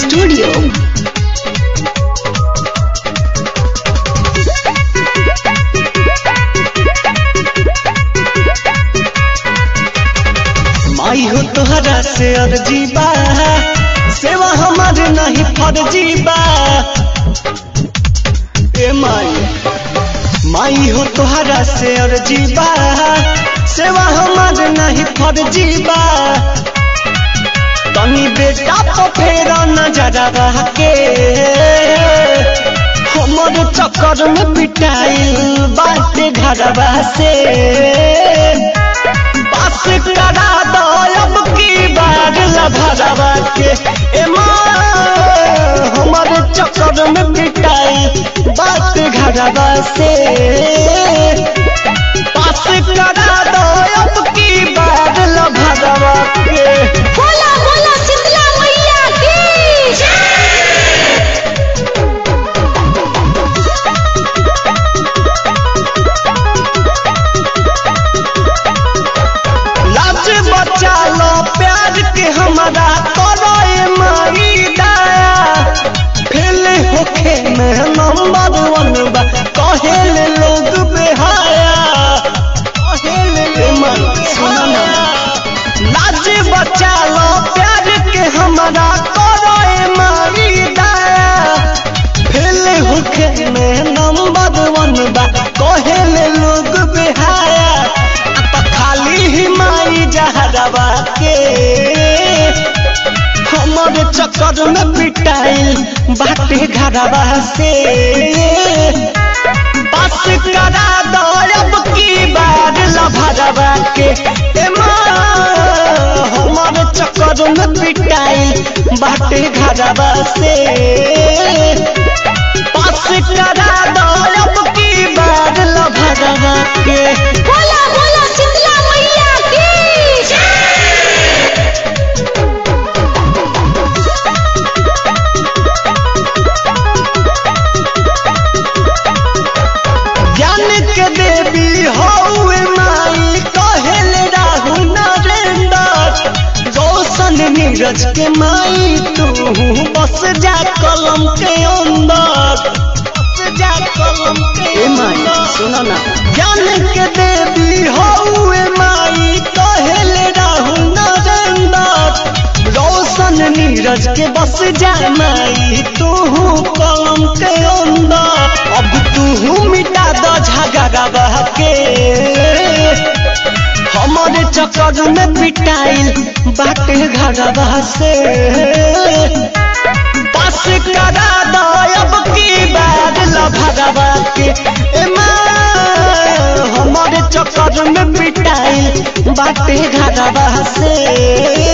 Studio. माई हो तोहरा से अर्जी बा सेवा हमार नहीं फर्जी बा ए माई माई हो तोहरा से अर्जी बा सेवा हमार नहीं फर्जी बा तनी बेटा तो फेर नजर के हमर चक्कर में पिटाइल बाटे घरवा से बस करा दो अब की बार लभरवा के ए माँ हमर चक्कर में पिटाई बात घरवा से बस करा दो अब की बार लभरवा के बोला बोला शीतला मैया की लाज बचा लो प्यार के हमारा करो ए माई दया फेल होखे में नंबर वन बा कहेले लोग बेहाया कहेले ए माई सुना ना लाज बचा लो प्यार के हमारा करो ए माई दया फेल होखे में नंबर वन बा कहेले लोग बेहाया आ त खाली ही माई जहरवा के हमर चक्कर में पिटाइल बाटे घरवा से बस करा दो अब की बार लभरवा के ए माँ हमर चक्कर में पिटाइल बाटे घरवा से बस करा दो अब की बार लभरवा के बोला बोला शीतला मैया की ज्ञान के देवी हौवे माई कहेल राहु नरेंद्र रोशन नीरज के माई तू बस जा कलम के अंदर बस जा कलम के माई सुनो ना ज्ञान के देवी हौवे माई कहेल राहु नरेंद्र रोशन नीरज के बस जा माई तू कलम के अंदर अब तू मिटा दो झगड़ा के हमारे चक्कर में पिटाइल बाटे घरवा से बस करा दो अब की बार लभरवा के ए माँ हमारे चक्कर में पिटाइल बाटे घरवा से